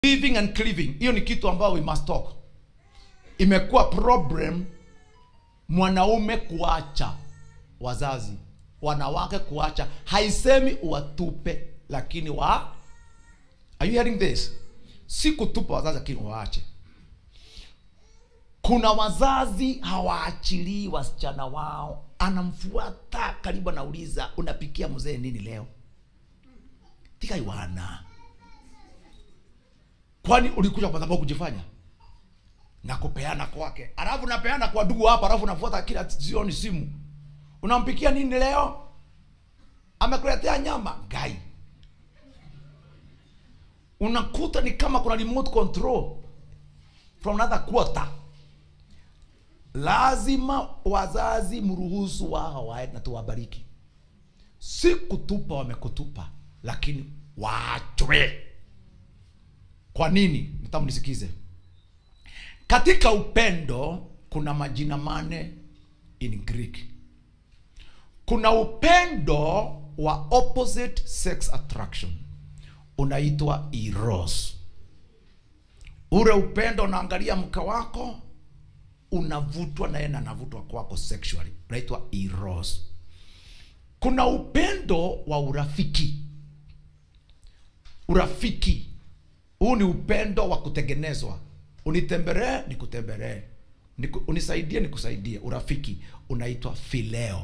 living and cleaving hiyo ni kitu ambayo we must talk imekuwa problem mwanaume kuacha wazazi wanawake kuacha haisemi watupe lakini wa are you hearing this si kutupa wazazi lakini waache kuna wazazi hawaachilii wasichana wao anamfuata karibu anauliza unapikia mzee nini leo tikaiwana kwani ulikuja kwa sababu kujifanya na kupeana kwake alafu napeana kwa ndugu hapa alafu nafuata kila jioni simu unampikia nini leo amekuletea nyama gai unakuta ni kama kuna remote control from another quarter lazima wazazi mruhusu wao waende na tuwabariki si kutupa wamekutupa lakini waachwe kwa nini nitamu nisikize katika upendo kuna majina mane in greek kuna upendo wa opposite sex attraction unaitwa eros ule upendo unaangalia mke wako unavutwa naye na anavutwa kwako sexually unaitwa eros kuna upendo wa urafiki urafiki huu ni upendo wa kutengenezwa unitembelee nikutembelee Niku, unisaidie nikusaidie urafiki unaitwa fileo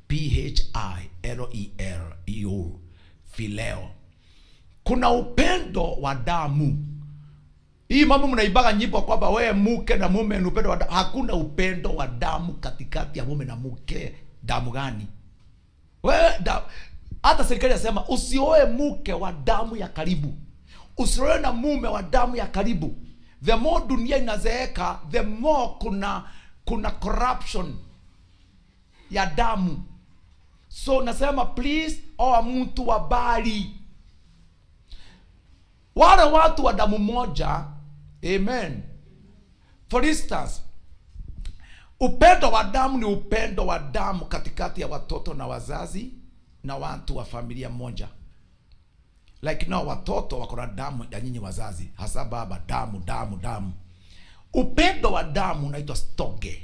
phileo fileo kuna upendo wa damu hii mambo mnaibaga nyimbo kwamba wewe mke na mume ni upendo wa damu. hakuna upendo wa damu katikati ya mume na mke damu gani wewe da, hata serikali yasema usioe mke wa damu ya karibu usioe na mume wa damu ya karibu the more dunia inazeeka the more kuna kuna corruption ya damu so nasema please oa mtu wa bali wale watu wa damu moja amen for instance upendo wa damu ni upendo wa damu katikati ya watoto na wazazi na watu wa familia moja like no watoto wako na damu ya nyinyi wazazi hasa baba damu damu damu upendo wa damu unaitwa stoge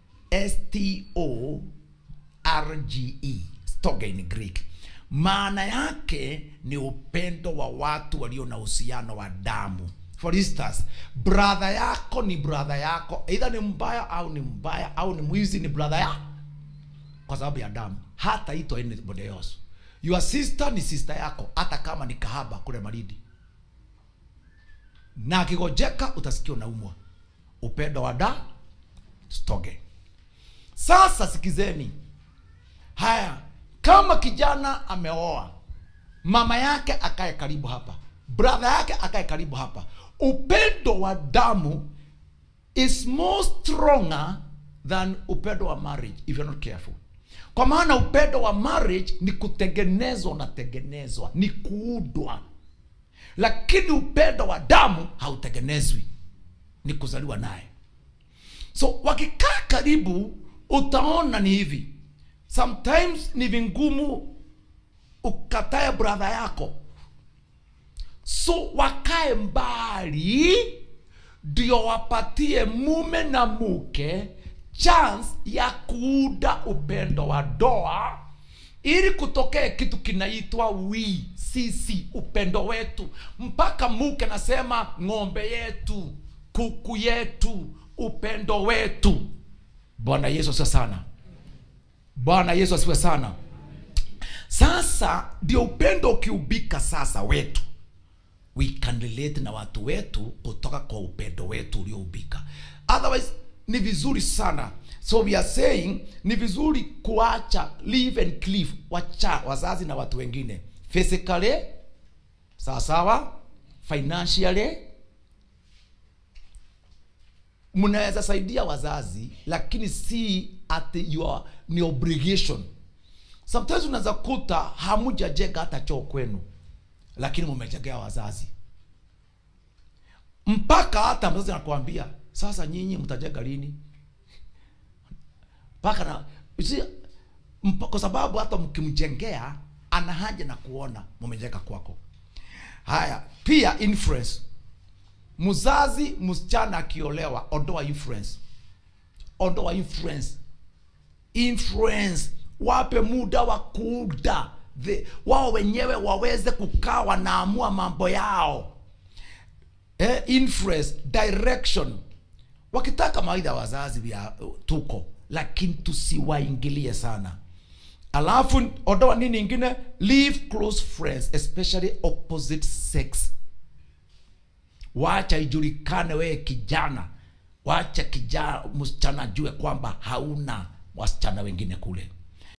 s-t-o-r-g-e stoge in greek maana yake ni upendo wa watu walio na uhusiano wa damu for instance brother yako ni brother yako either ni mbaya au ni mbaya au ni mwizi ni brother yako kwa sababu ya damu hata ito anybody else your sister ni sister yako hata kama ni kahaba kule maridi na akigojeka utasikia unaumwa upendo wa da stoge sasa sikizeni haya kama kijana ameoa mama yake akae karibu hapa brother yake akae karibu hapa upendo wa damu is more stronger than upendo wa marriage if you're not careful kwa maana upendo wa marriage ni kutengenezwa unatengenezwa ni kuudwa lakini upendo wa damu hautengenezwi ni kuzaliwa naye so wakikaa karibu utaona ni hivi sometimes ni vingumu ukatae brother yako so wakae mbali ndio wapatie mume na mke chance ya kuuda upendo wa doa ili kutokee kitu kinaitwa wi sisi upendo wetu mpaka mke nasema ng'ombe yetu kuku yetu upendo wetu bwana yesu asiwe sana bwana yesu asiwe sana sasa ndio upendo ukiubika sasa wetu we can relate na watu wetu kutoka kwa upendo wetu ulioubika otherwise ni vizuri sana so we are saying ni vizuri kuacha live and cleave wacha wazazi na watu wengine physically sawasawa financially mnaweza saidia wazazi lakini si at your ni obligation sometimes unaweza kuta hamujajenga hata choo kwenu lakini mumejengea wazazi mpaka hata mzazi anakuambia sasa nyinyi mtajenga lini mpaka na si, mpa, kwa sababu hata mkimjengea ana haja na kuona mumejenga kwako haya pia influence mzazi msichana akiolewa ondoa influence ondoa influence influence wape muda wa kuuda The- wao wenyewe waweze kukaa wanaamua mambo yao eh, influence direction wakitaka mawaidha wazazi vya tuko lakini tusiwaingilie sana alafu ondoa nini ingine leave close friends especially opposite sex wacha ijulikane wewe kijana wacha kijana msichana ajue kwamba hauna wasichana wengine kule